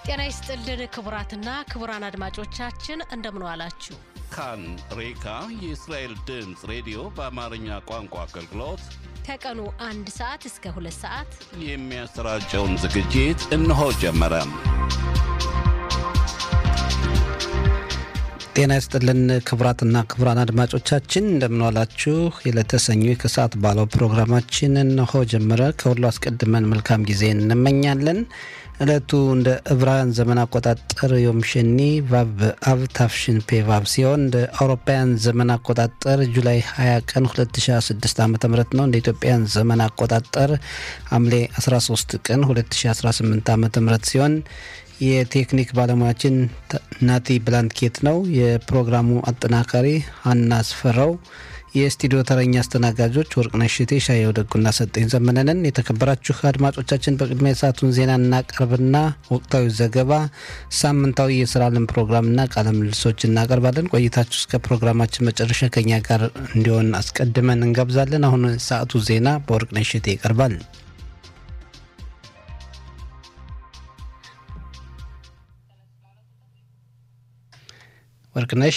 ጤና ይስጥልን ክቡራትና ክቡራን አድማጮቻችን እንደምን ዋላችሁ። ካን ሬካ የእስራኤል ድምፅ ሬዲዮ በአማርኛ ቋንቋ አገልግሎት ከቀኑ አንድ ሰዓት እስከ ሁለት ሰዓት የሚያሰራጨውን ዝግጅት እነሆ ጀመረ። ጤና ይስጥልን ክቡራትና ክቡራን አድማጮቻችን እንደምንዋላችሁ። የዕለተ ሰኞ ከሰዓት ባለው ፕሮግራማችን እነሆ ጀመረ። ከሁሉ አስቀድመን መልካም ጊዜ እንመኛለን። ዕለቱ እንደ ዕብራውያን ዘመን አቆጣጠር ዮም ሸኒ ቫብ አብ ታፍሽን ፔ ቫብ ሲሆን እንደ አውሮፓውያን ዘመን አቆጣጠር ጁላይ 20 ቀን 2016 ዓ ም ነው። እንደ ኢትዮጵያን ዘመን አቆጣጠር ሐምሌ 13 ቀን 2018 ዓ ም ሲሆን የቴክኒክ ባለሙያችን ናቲ ብላንኬት ነው። የፕሮግራሙ አጠናካሪ ሀና አስፈራው፣ የስቱዲዮ ተረኛ አስተናጋጆች ወርቅነሽ እቴ፣ ሻየው ደጉና ሰጠኝ ዘመነንን። የተከበራችሁ አድማጮቻችን በቅድሚያ የሰዓቱን ዜና እናቀርብና ወቅታዊ ዘገባ፣ ሳምንታዊ የስራ ለም ፕሮግራምና ቃለ ምልልሶች እናቀርባለን። ቆይታችሁ እስከ ፕሮግራማችን መጨረሻ ከኛ ጋር እንዲሆን አስቀድመን እንጋብዛለን። አሁን ሰዓቱ ዜና በወርቅነሽ እቴ ይቀርባል። ወርቅነሽ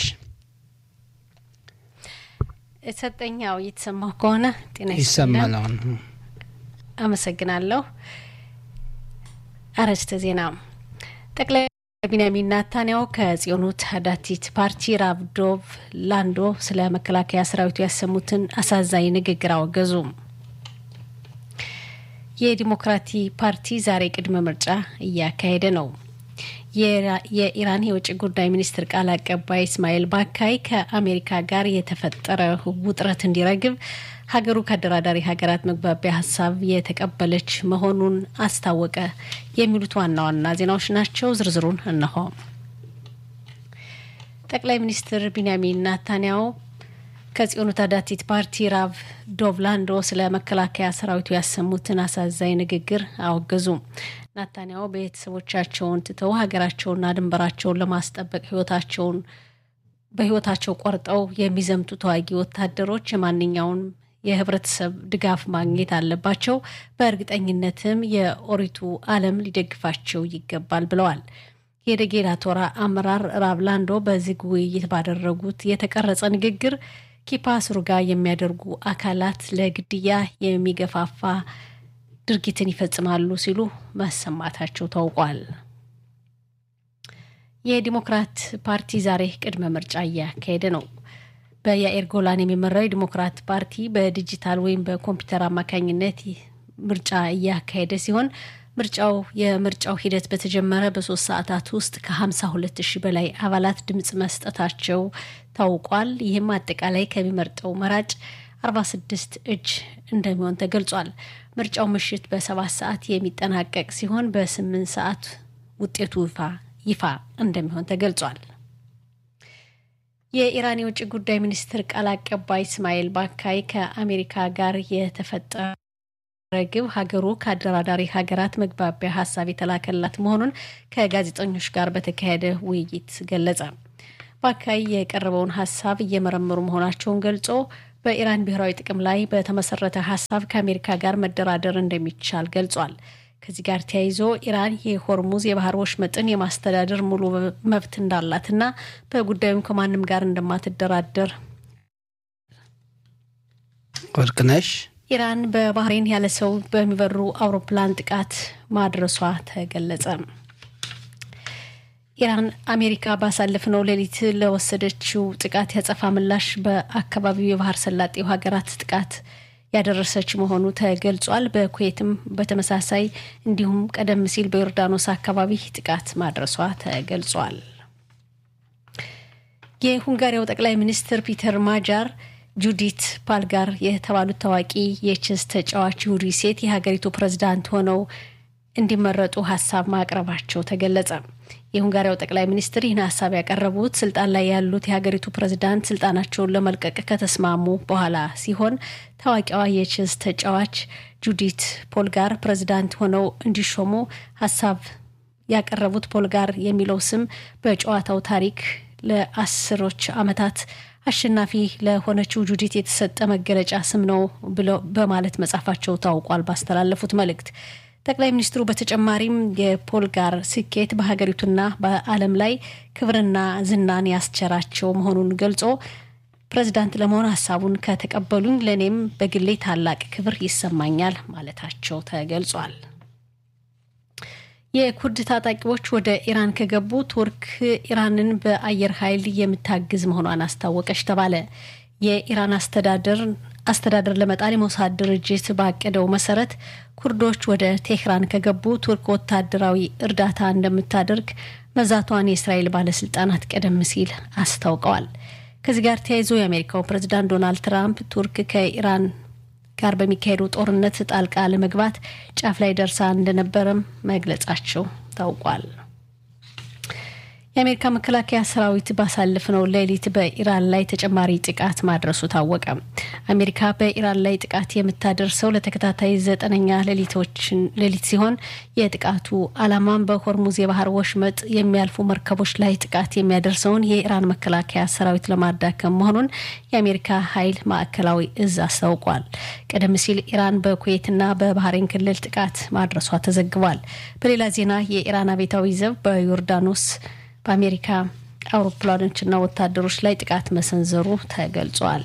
ሰጠኛው እየተሰማው ከሆነ ጤና ይሰማል። አሁን አመሰግናለሁ። አርዕስተ ዜና ጠቅላይ ቢንያሚን ናታንያሁ ከጽዮኑ ታዳቲት ፓርቲ ራብ ዶቭ ላንዶ ስለ መከላከያ ሰራዊቱ ያሰሙትን አሳዛኝ ንግግር አወገዙ። የዲሞክራቲ ፓርቲ ዛሬ ቅድመ ምርጫ እያካሄደ ነው። የኢራን የውጭ ጉዳይ ሚኒስትር ቃል አቀባይ እስማኤል ባካይ ከአሜሪካ ጋር የተፈጠረ ውጥረት እንዲረግብ ሀገሩ ከአደራዳሪ ሀገራት መግባቢያ ሀሳብ የተቀበለች መሆኑን አስታወቀ። የሚሉት ዋና ዋና ዜናዎች ናቸው። ዝርዝሩን እነሆ። ጠቅላይ ሚኒስትር ቢንያሚን ናታንያሁ ከጽዮኑ ታዳቲት ፓርቲ ራቭ ዶቭላንዶ ስለ መከላከያ ሰራዊቱ ያሰሙትን አሳዛኝ ንግግር አወገዙ። ናታንያሁ ቤተሰቦቻቸውን ትተው ሀገራቸውና ድንበራቸውን ለማስጠበቅ ህይወታቸውን በህይወታቸው ቆርጠው የሚዘምቱ ተዋጊ ወታደሮች የማንኛውን የህብረተሰብ ድጋፍ ማግኘት አለባቸው። በእርግጠኝነትም የኦሪቱ ዓለም ሊደግፋቸው ይገባል ብለዋል። የደጌላ ቶራ አመራር ራቭላንዶ በዝግ ውይይት ባደረጉት የተቀረጸ ንግግር ኪፓስሩ ጋር የሚያደርጉ አካላት ለግድያ የሚገፋፋ ድርጊትን ይፈጽማሉ ሲሉ መሰማታቸው ታውቋል። የዲሞክራት ፓርቲ ዛሬ ቅድመ ምርጫ እያካሄደ ነው። በያኤር ጎላን የሚመራው የዲሞክራት ፓርቲ በዲጂታል ወይም በኮምፒውተር አማካኝነት ምርጫ እያካሄደ ሲሆን ምርጫው የምርጫው ሂደት በተጀመረ በሶስት ሰዓታት ውስጥ ከ52 ሺህ በላይ አባላት ድምፅ መስጠታቸው ታውቋል። ይህም አጠቃላይ ከሚመርጠው መራጭ 46 እጅ እንደሚሆን ተገልጿል። ምርጫው ምሽት በሰባት ሰዓት የሚጠናቀቅ ሲሆን በስምንት ሰዓት ውጤቱ ይፋ ይፋ እንደሚሆን ተገልጿል። የኢራን የውጭ ጉዳይ ሚኒስትር ቃል አቀባይ እስማኤል ባካይ ከአሜሪካ ጋር የተፈጠረ ግብ ሀገሩ ከአደራዳሪ ሀገራት መግባቢያ ሀሳብ የተላከላት መሆኑን ከጋዜጠኞች ጋር በተካሄደ ውይይት ገለጸ። ባካይ የቀረበውን ሀሳብ እየመረመሩ መሆናቸውን ገልጾ በኢራን ብሔራዊ ጥቅም ላይ በተመሰረተ ሀሳብ ከአሜሪካ ጋር መደራደር እንደሚቻል ገልጿል። ከዚህ ጋር ተያይዞ ኢራን የሆርሙዝ የባህር ወሽመጥን የማስተዳደር ሙሉ መብት እንዳላትና በጉዳዩም ከማንም ጋር እንደማትደራደር ወርቅነሽ ኢራን በባህሬን ያለ ሰው በሚበሩ አውሮፕላን ጥቃት ማድረሷ ተገለጸ። ኢራን አሜሪካ ባሳለፍነው ሌሊት ለወሰደችው ጥቃት ያጸፋ ምላሽ በአካባቢው የባህር ሰላጤው ሀገራት ጥቃት ያደረሰች መሆኑ ተገልጿል። በኩዌትም በተመሳሳይ እንዲሁም ቀደም ሲል በዮርዳኖስ አካባቢ ጥቃት ማድረሷ ተገልጿል። የሁንጋሪያው ጠቅላይ ሚኒስትር ፒተር ማጃር ጁዲት ፓልጋር የተባሉት ታዋቂ የቼስ ተጫዋች ይሁዲ ሴት የሀገሪቱ ፕሬዝዳንት ሆነው እንዲመረጡ ሀሳብ ማቅረባቸው ተገለጸ። የሁንጋሪያው ጠቅላይ ሚኒስትር ይህን ሀሳብ ያቀረቡት ስልጣን ላይ ያሉት የሀገሪቱ ፕሬዝዳንት ስልጣናቸውን ለመልቀቅ ከተስማሙ በኋላ ሲሆን ታዋቂዋ የቼዝ ተጫዋች ጁዲት ፖልጋር ፕሬዝዳንት ሆነው እንዲሾሙ ሀሳብ ያቀረቡት ፖልጋር የሚለው ስም በጨዋታው ታሪክ ለአስሮች ዓመታት አሸናፊ ለሆነችው ጁዲት የተሰጠ መገለጫ ስም ነው ብለው በማለት መጻፋቸው ታውቋል። ባስተላለፉት መልእክት ጠቅላይ ሚኒስትሩ በተጨማሪም የፖልጋር ስኬት በሀገሪቱና በዓለም ላይ ክብርና ዝናን ያስቸራቸው መሆኑን ገልጾ ፕሬዚዳንት ለመሆን ሀሳቡን ከተቀበሉኝ ለእኔም በግሌ ታላቅ ክብር ይሰማኛል ማለታቸው ተገልጿል። የኩርድ ታጣቂዎች ወደ ኢራን ከገቡ ቱርክ ኢራንን በአየር ኃይል የምታግዝ መሆኗን አስታወቀች ተባለ። የኢራን አስተዳደር አስተዳደር ለመጣል የሞሳድ ድርጅት ባቀደው መሰረት ኩርዶች ወደ ቴህራን ከገቡ ቱርክ ወታደራዊ እርዳታ እንደምታደርግ መዛቷን የእስራኤል ባለስልጣናት ቀደም ሲል አስታውቀዋል። ከዚህ ጋር ተያይዞ የአሜሪካው ፕሬዝዳንት ዶናልድ ትራምፕ ቱርክ ከኢራን ጋር በሚካሄደው ጦርነት ጣልቃ ለመግባት ጫፍ ላይ ደርሳ እንደነበረም መግለጻቸው ታውቋል። የአሜሪካ መከላከያ ሰራዊት ባሳለፍነው ሌሊት በኢራን ላይ ተጨማሪ ጥቃት ማድረሱ ታወቀ። አሜሪካ በኢራን ላይ ጥቃት የምታደርሰው ለተከታታይ ዘጠነኛ ሌሊት ሲሆን የጥቃቱ ዓላማም በሆርሙዝ የባህር ወሽመጥ የሚያልፉ መርከቦች ላይ ጥቃት የሚያደርሰውን የኢራን መከላከያ ሰራዊት ለማዳከም መሆኑን የአሜሪካ ኃይል ማዕከላዊ እዝ አስታውቋል። ቀደም ሲል ኢራን በኩዌትና በባህሬን ክልል ጥቃት ማድረሷ ተዘግቧል። በሌላ ዜና የኢራን አብዮታዊ ዘብ በዮርዳኖስ በአሜሪካ አውሮፕላኖችና ወታደሮች ላይ ጥቃት መሰንዘሩ ተገልጿል።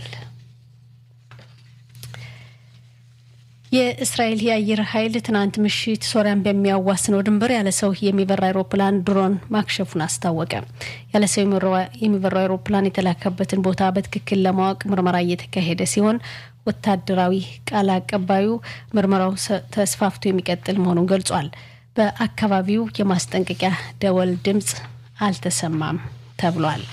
የእስራኤል የአየር ኃይል ትናንት ምሽት ሶሪያን በሚያዋስነው ድንበር ያለ ሰው የሚበራ አይሮፕላን ድሮን ማክሸፉን አስታወቀ። ያለ ሰው የሚበራ አይሮፕላን የተላከበትን ቦታ በትክክል ለማወቅ ምርመራ እየተካሄደ ሲሆን ወታደራዊ ቃል አቀባዩ ምርመራው ተስፋፍቶ የሚቀጥል መሆኑን ገልጿል። በአካባቢው የማስጠንቀቂያ ደወል ድምፅ አልተሰማም ተብሏል።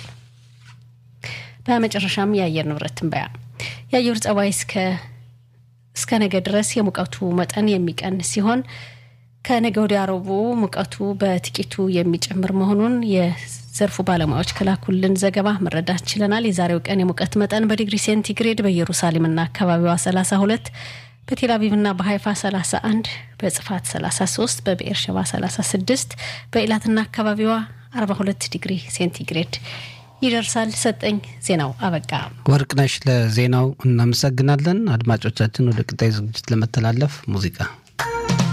በመጨረሻም የአየር ንብረት ትንበያ የአየር ጸባይ እስከ እስከ ነገ ድረስ የሙቀቱ መጠን የሚቀንስ ሲሆን ከነገ ወዲያ ረቡዕ ሙቀቱ በጥቂቱ የሚጨምር መሆኑን የዘርፉ ባለሙያዎች ከላኩልን ዘገባ መረዳት ችለናል። የዛሬው ቀን የሙቀት መጠን በዲግሪ ሴንቲግሬድ በኢየሩሳሌምና አካባቢዋ 32 በቴል አቪቭና በሀይፋ 31 በጽፋት 33 በብኤር ሸባ 36 በኢላትና አካባቢዋ 42 ዲግሪ ሴንቲግሬድ ይደርሳል። ሰጠኝ ዜናው አበቃ። ወርቅነሽ ለዜናው እናመሰግናለን። አድማጮቻችን ወደ ቀጣይ ዝግጅት ለመተላለፍ ሙዚቃ